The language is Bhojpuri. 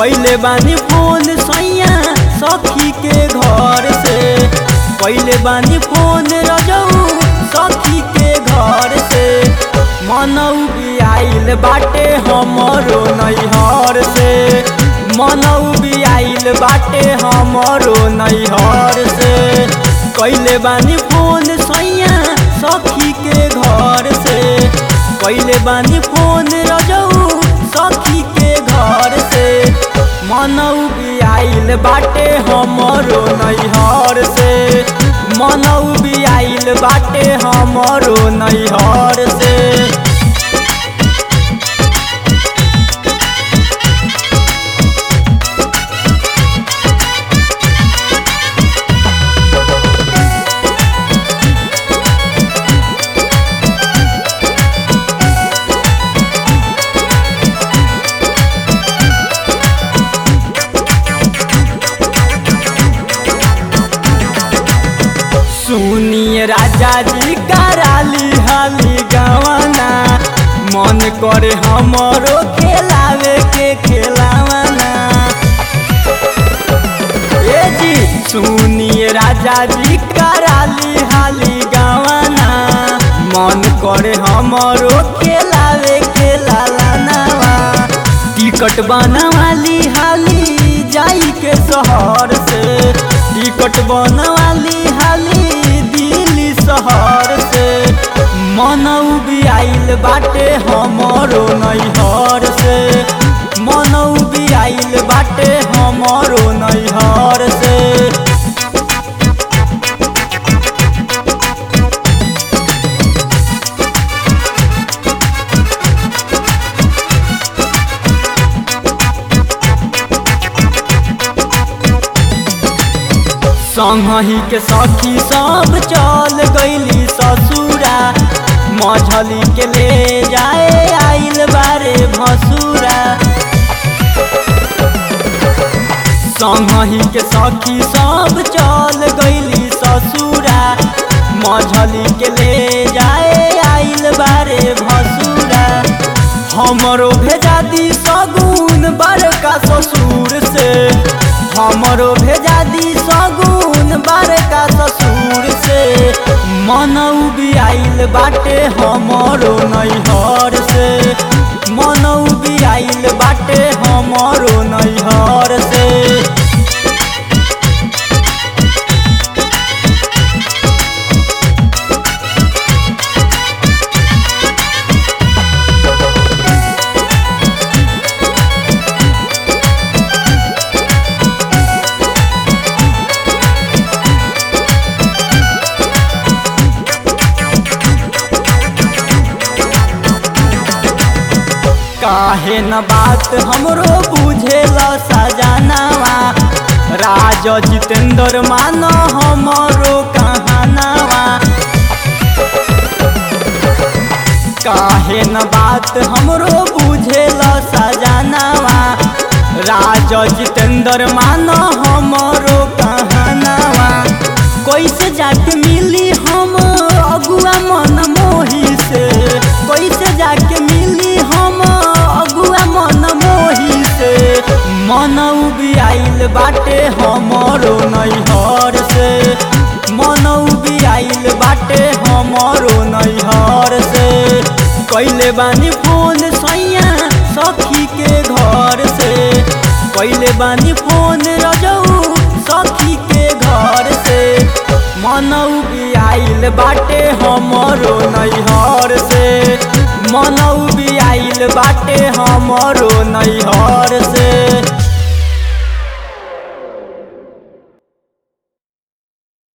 कैले बानी फोन सैया सखी के घर से कैले बानी फोन रजऊ सखी के घर से मनऊ भी आइल बाटे हमरो नैहर से मनऊ भी आइल बाटे हमरो नैहर से कैले बानी फोन सैया सखी के घर से कैले बानी फोन रजऊ सखी के घर से मनऊ भी आइल बाटे हमरो नैहर से मनऊ भी आइल बाटे हमरो नैहर से सुनिए राजा जी कराली हाली गवाना मन करे हमरो खेलावे के खेलावाना ए जी सुनिए राजा जी कराली हाली गवाना मन करे हमरो खेलावे के लालानावा टिकट बनवाली हाली जाई के शहर से टिकट बनवाली हाली दिल्ली शहर से मनऊ भी आइल बाटे हमरो नैहर से मनऊ भी आइल बाटे हमरो नैहर से संगही के सखी सब चल गईली ससुरा मझली के ले जाए आइल बारे भसुरा संगही के सखी सब चल गईली ससुरा मझली के ले जाए आइल बारे भसुरा हमरो भेजा दी सगुन बड़का ससुर से हमरो भेजा दी सगुन बड़का ससुर से मनऊ भी आइल बाटे हमरो नैहर से मनऊ भी आइल बाटे हमरो नैहर से काहे न बात हमरो बुझेला सजानावा राज जितेंद्र मान हमरो कहानावा काहे न बात हमरो बुझेला सजानावा राज जितेंद्र मान हमरो कहानावा कैसे जाके मिली हम अगुआ मन मोही से कैसे जाके मिली हम अगुआ मन मोही से मनऊ भी आइल बाटे हमरो नैहर से मनऊ भी आइल बाटे हमरो नैहर से कैले बानी फोन सैया सखी के घर से कैले बानी फोन रजऊ सखी के घर से मनऊ भी आइल बाटे हमरो नैहर से मनऊ भी आइल बाटे हमरो नैहर से